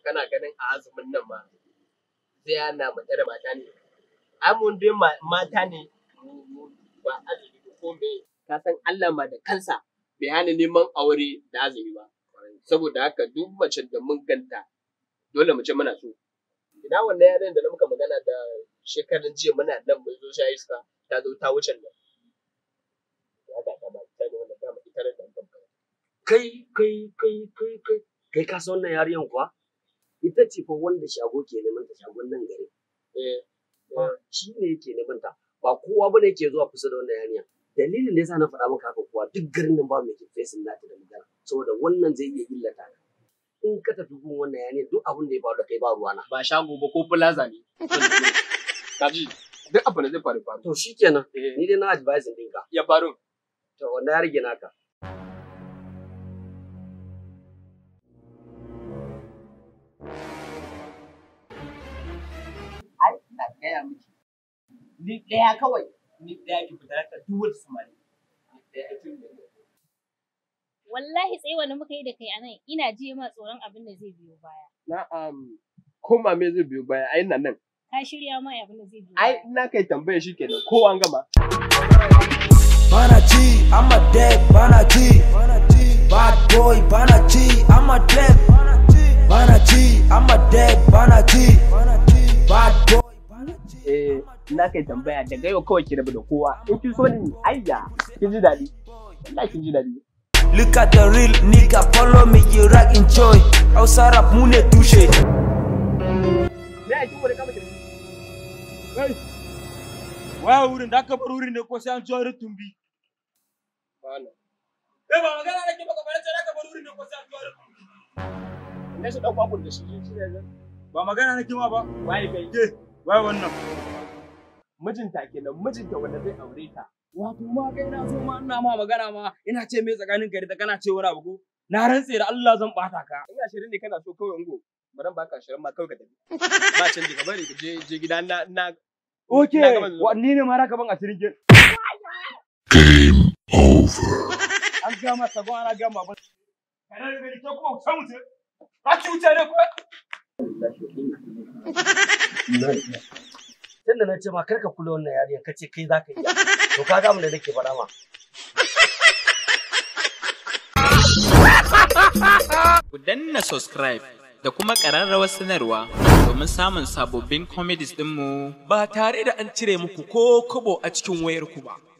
kana ganin a azumin nan ma zai yana mace da mata ne ai mun dai ma- mata ne mu- mu ba azumi ba ko me ka san Allah ma da kansa bai hana neman aure da azumi ba saboda haka duk mace da mun ganta dole mu ce muna so ina wannan yaren da na muka magana da shekaran jiya muna nan mun zo sha iska ta zo ta wuce nan ya ga ta ba ta ne wanda ta mu ita da dan kai kai kai kai kai kai ka san wannan yariyan kuwa ita ce fa wanda shago ke neman ta shagon nan gari eh ba shi ne yake neman ta ba kowa bane yake zuwa kusa da wannan yarinya dalilin da yasa na faɗa maka haka kuwa duk garin nan ba mai ke fesin nata da magana saboda wannan zai iya illata ka in ka tafi gun wannan yarinya duk abin da ya faru da kai ba ruwana ba shago ba ko plaza ne kaji duk abin da zai faru faru to shikenan eh ni dai na advising ɗinka ya faru to wannan ya rage naka ai ina gaya miki ni ɗaya kawai ni ɗaya ki fita ta duwar samari ni ɗaya ki fita Wallahi tsaye wanda muka yi da kai anan ina ji ma tsoron abin da zai biyo baya. na'am ko ma me zai biyo baya ai nan nan Ka shirya ma abin da zai biyo ai baya. na kai tambaya shi kenan ko an gama Bana G, I'm a dead, Bana G. Bad boy, Bana G, I'm a dead. Bana G, I'm a dead, Bana G. Bad boy, Bana G. eh na kai tambaya daga yau kawai ki rabu da kowa in kin so ni ayya kin ji daɗi wallahi kin ji daɗi Look at the real nigga, follow me, you rock enjoy. Hausa rap mu ne tushe. me ai kin wani kama ki Kai, waya wurin da aka bar wurin ne ko sai an ciwo tumbi. bana Eh ba magana nake baka bare sai aka bar wurin ne ko sai an ciwo tumbi. ne su dauko abun da shi shi ne Ba magana nake ma ba. waye kai Ke, waya wannan. mijinta kenan mijinta wanda zai aure ta Wato ma kai na so ma ina ma magana ma ina ce me tsakanin ka da kana ce wani abu ko? Na rantse da Allah zan bata ka. ina shirin ne kana so kawai ungo bari baka shirin ma kawai ka tafi ba canji ka bari ka je je gida na na Okay, Na gama zuwa. wa ni ne ma raka ban asirin ke. Game over. An ga ma sabon ana ga ma ban. Kana da gari ta ko samu ce. Ka cuce ne ko? tunda na ce ma kar ka kula wannan yarinya ka ce kai za ka iya to ka ga mu da nake faɗa ma Ku danna subscribe da kuma ƙararrawar sanarwa domin samun sababbin comedies ɗinmu ba tare da an cire muku ko kobo a cikin wayarku ba.